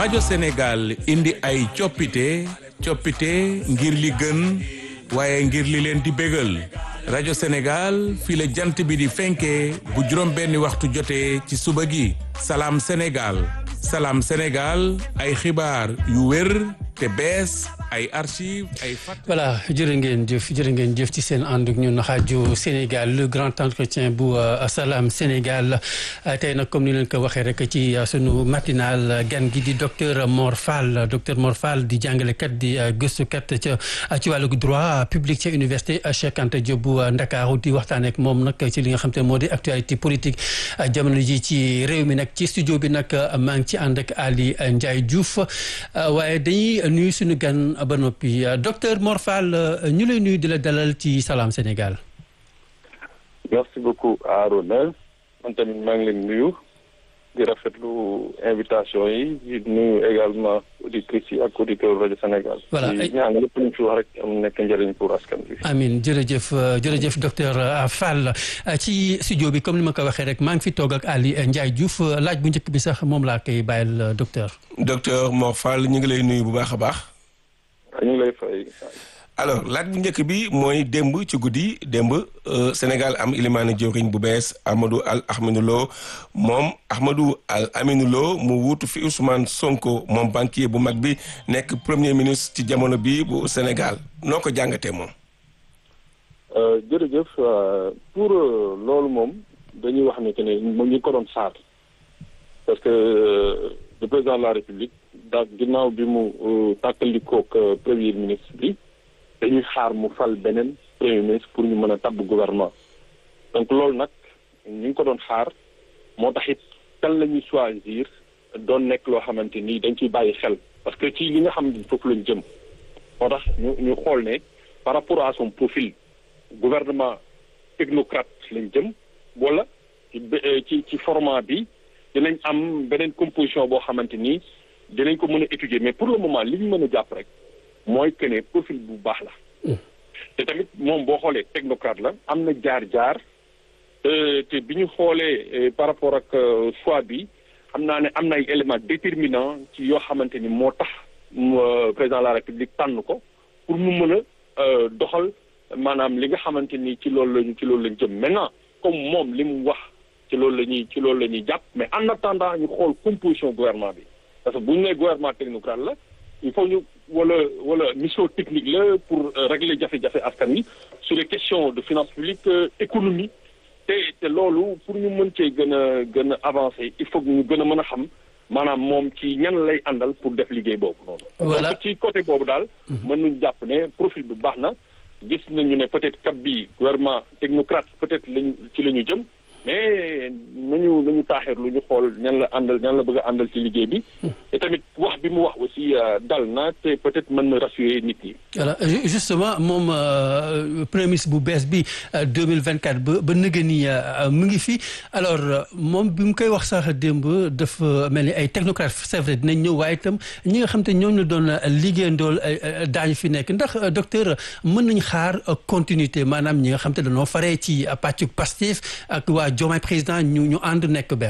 rajo Sénégal indi ay coppite coppite ngir li gën waaye ngir li leen di bégal rajo Sénégal fii la jant bi di fenkee bu juróom benni waxtu jotee ci suba gi salaam Sénégal salaam Sénégal ay xibaar yu wér te bees ay archive ay fat voilà jërë ngeen jëf jërë ngeen jëf ci seen ànd ak ñun rajo Sénégal le grand entretien bu Salam Sénégal tey nag comme ni leen ko waxee rek ci sunu matinal gan gi di docteur Mor Fall docteur Mor Fall di jàngalekat di gëstukat ca ci wàllu droit public ca université Cheikh Anta Diop bu Ndakaaru di waxtaan ak moom nag ci li nga xam te moo di actualité politique jamono ji ci réew mi nag ci studio bi nag maa ngi ci ànd ak Ali Ndiaye Diouf waaye dañuy nuyu suñu gan ba noppi docteur Mor Fall ñu lay nuyu di la dalal ci Salam Sénégal. merci beaucoup Arona man tamit maa ngi leen nuyu di rafetlu invitation yi di nuyu également auditrices yi ak auditeurs rajo Sénégal. voilà di ñaan lépp lu ñu fi wax rek am nekk njëriñ pour askan bi. amiin jërëjëf jërëjëf docteur Fall ci studio bi comme ni ma ko waxee rek maa ngi fi toog ak Ali Ndiaye Diouf laaj bu njëkk bi sax moom laa koy bàyyil docteur. docteur Mor Fall ñu ngi lay nuyu bu baax a baax. ñu ngi lay fay. alors laaj bu njëkk bi mooy démb ci guddi démb Sénégal am ilimaani jëwriñ bu bees Amadou Al Aminou Lo moom Amadou Al Aminou Lo mu wuutu fi Ousmane Sonko moom banquier bu mag bi nekk premier ministre ci jamono bi bu Sénégal noo ko jàngatee moom. jërëjëf pour loolu moom dañuy wax ne que ne moom ñu ko doon xaar parce que le président de la République daal ginnaaw bi mu tàkkalikook premier ministre bi. dañuy xaar mu fal beneen premier ministre pour ñu mën a tabb gouvernement donc loolu nag ñu ngi ko doon xaar moo tax it kan la ñuy choisir doon nekk loo xamante ni dañ ciy bàyyi xel parce que ci li nga xam ne foofu lañ jëm moo tax ñu ñu xool ne par rapport à son profil gouvernement technocrate lañ jëm wala ci ci format bi dinañ am beneen composition boo xamante ni dinañ ko mën a étudier mais pour le moment li ñu mën a jàpp rek mooy que ne profil bu baax la te tamit moom boo xoolee technocrate la am na jaar-jaar te bi ñu xoolee par rapport ak choix bi xam naa ne am na ay éléments déterminants ci yoo xamante ni moo tax président de la république tànn ko pour mu mën a doxal maanaam li nga xamante ni ci loolu lañu ci loolu lañ jëm maintenant comme moom li mu wax ci loolu la ñuy ci loolu la ñuy jàpp mais en attendant ñu xool composition gouvernement bi parce que bu ñu nee gouvernement technocrate la il faut ñu wala wala mission technique la pour régler jafe-jafe askan wi sur les questions de finances publiques économie te te loolu pour ñu mën cee gën a gën a avancer il faut ñu gën a mën a xam maanaam moom ci ñan lay àndal pour def liggéey boobu noonu. voilà donc ci côté boobu daal. mën nañu jàpp ne profil bi baax na gis nañu ne peut-être cap bi gouvernement technocrate peut-être lañu ci la ñu jëm. mais nañu nañu taaxeer lu ñu xool ñan la àndal ñan la bëgg a àndal ci liggéey bi te tamit wax bi mu wax aussi dal na te peut-être mën na rassurer nit yi voilà justement moom premier ministre bu bees bi 2024 ba ba nëgë ni mu ngi fi alors moom bi mu koy wax sax démb dafa mel ni ay technocrate c'est vrai dinañ ñëw waaye itam ñi nga xam te ñooñu la doon liggéeyandool daañu fi nekk ndax docteur mën nañ xaar continuité maanaam ñi nga xam te dañoo faree ci pàccu Pastef ak waa Diomaye président ñu ñu ànd nekk benn